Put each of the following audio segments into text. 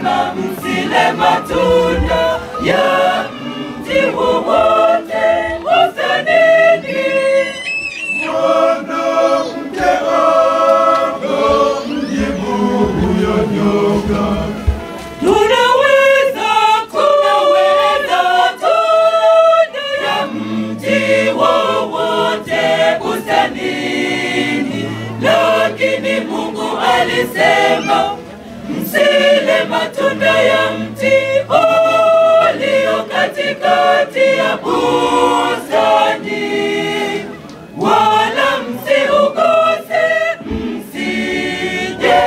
alisema msile matunda ya mti wowote bustanini. Mwanamke akamjibu huyo nyoka, Tunaweza tunaweza tunda ya mti wowote bustanini, lakini Mungu alisema msile matunda ya mti ulio katikati ya bustani, wala msiuguse msije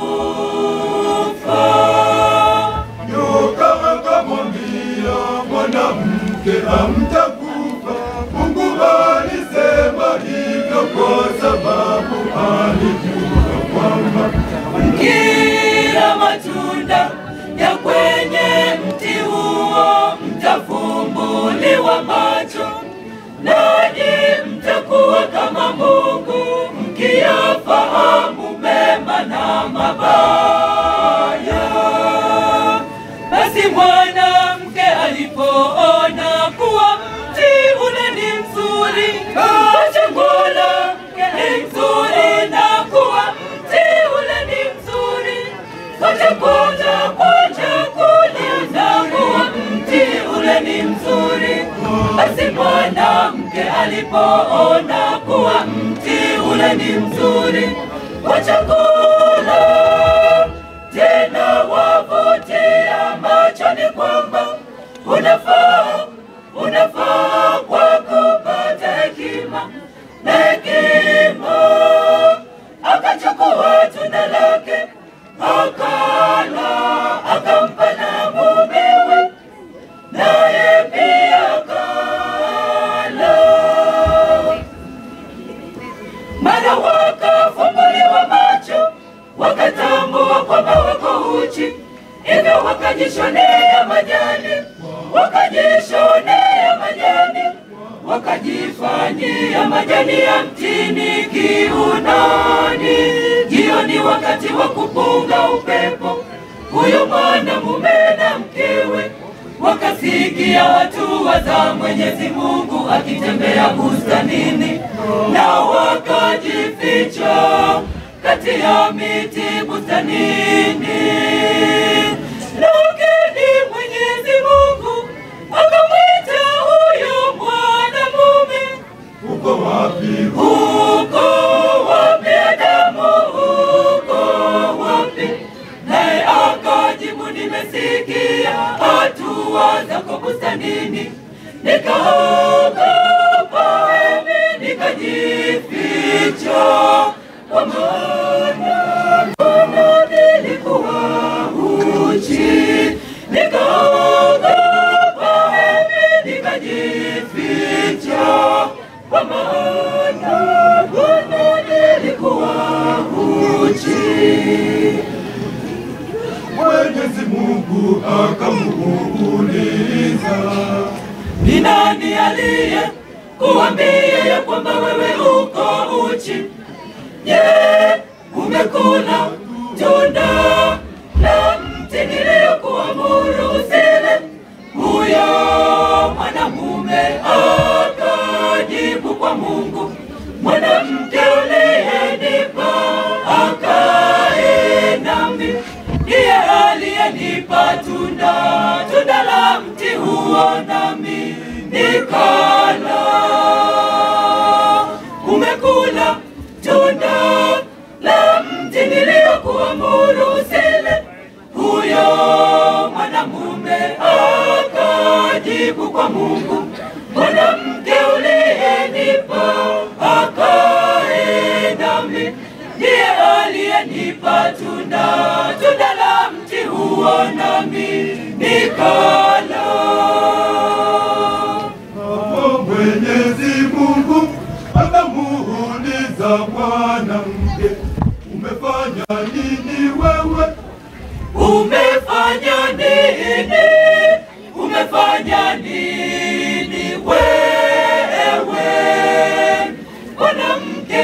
kufa. nyoka akamwambia mwanamke, hamtakufa. Mungu alisema hivyo kwa sababu alijua kwamba Kila matunda ya kwenye mti huo mtafumbuliwa macho, nanyi mtakuwa kama Mungu, mkiyafahamu mema na mabaya. Basi mwanamke alipoona kuwa mti ule ni mzuri, achangula ni mzuri na kuwa mti ule ni mzuri, kachakuja kuja kulinda kuwa mti ule ni mzuri. Basi mwanamke alipoona kuwa mti ule ni mzuri kwa chakula tena wavutia machoni kwamba unafaa unafaa kwa kupata hekima na hekima. Akachukua tunda lake akala, akampa na mumewe, naye pia akala. Mara wakafumbuliwa macho, wakatambua kwamba wako uchi, hivyo wakajishonea majani, wakajishonea majani, wakajifanyia majani ya mtini kiunoni. Jioni wakati wa kupunga upepo, huyo mwanamume na mkewe wakasikia hatua za Mwenyezi Mungu akitembea bustanini, na wakajificha kati ya miti bustanini. Lakini Mwenyezi Mungu akamwita huyo mwanamume, uko wapi? uko wapi Adamu, uko wapi? Naye akajibu, nimesikia hatua zako bustanini, nikaogopa mimi, nikajificha, kwa maana mbona nilikuwa uchi, nikaogopa mimi, nikajificha, kwa maana mbona nilikuwa uchi. Mwenyezi Mungu akamuuliza, Ni nani aliye kuambia ya kwamba wewe uko uchi? Je, umekula tunda la mti niliyokuamuru usile? Huyo mwanamume akajibu kwa Mungu, mwanamke uliyenipa akae nami ndiye aliyenipa tunda tunda la mti huo, nami nikala. Umekula tunda la mti niliyokuamuru usile? Huyo mwanamume akajibu kwa Mungu, mwanamke uliyenipa akae nami ndiye aliyenipa tunda tunda la mti huo, nami nikala. hapo Mwenyezi Mungu akamuuliza mwanamke, umefanya nini wewe? Umefanya nini? Umefanya nini wewe? Mwanamke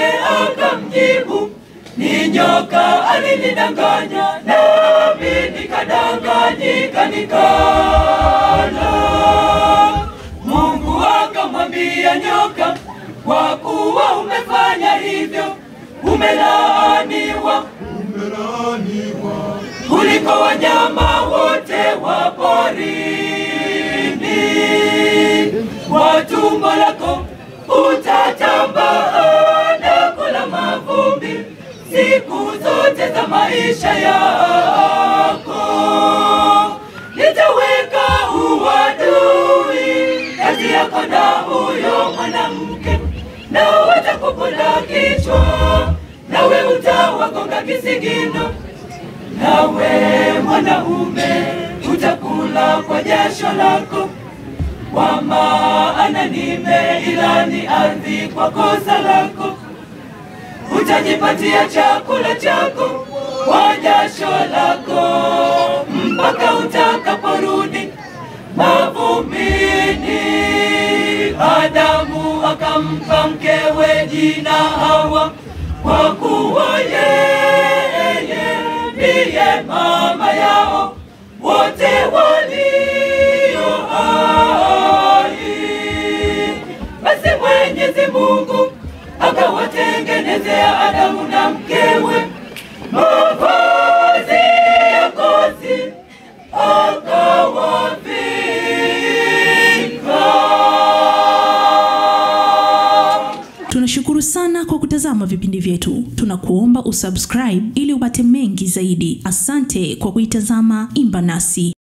akamjibu, ni nyoka alinidanganya, nami nikadanganya. nyika nikala. Mungu akamwambia nyoka, kwa kuwa umefanya hivyo, umelaaniwa Umelaaniwa kuliko wanyama wote wa porini. Kwa tumbo lako utatambaa na kula mavumbi siku zote za maisha yako. Nitaweka uadui kati yako na huyo mwanamke, na watakuponda kichwa, nawe utawagonga kisigino nawe mwanaume utakula kwa jasho lako, kwa maana nimeilani ardhi kwa kosa lako. Utajipatia chakula chako kwa jasho lako mpaka utakaporudi mavumbini. Adamu akampa mkewe jina Hawa kwa kuwa yeye ndiye mama yao wote walio hai. Basi Mwenyezi Mungu akawatengenezea Adamu na mkewe mavazi ya ngozi akawavika. Tunashukuru sana kwa kutazama vipindi vyetu. Tunakuomba usubscribe ili upate mengi zaidi. Asante kwa kuitazama Imba Nasi.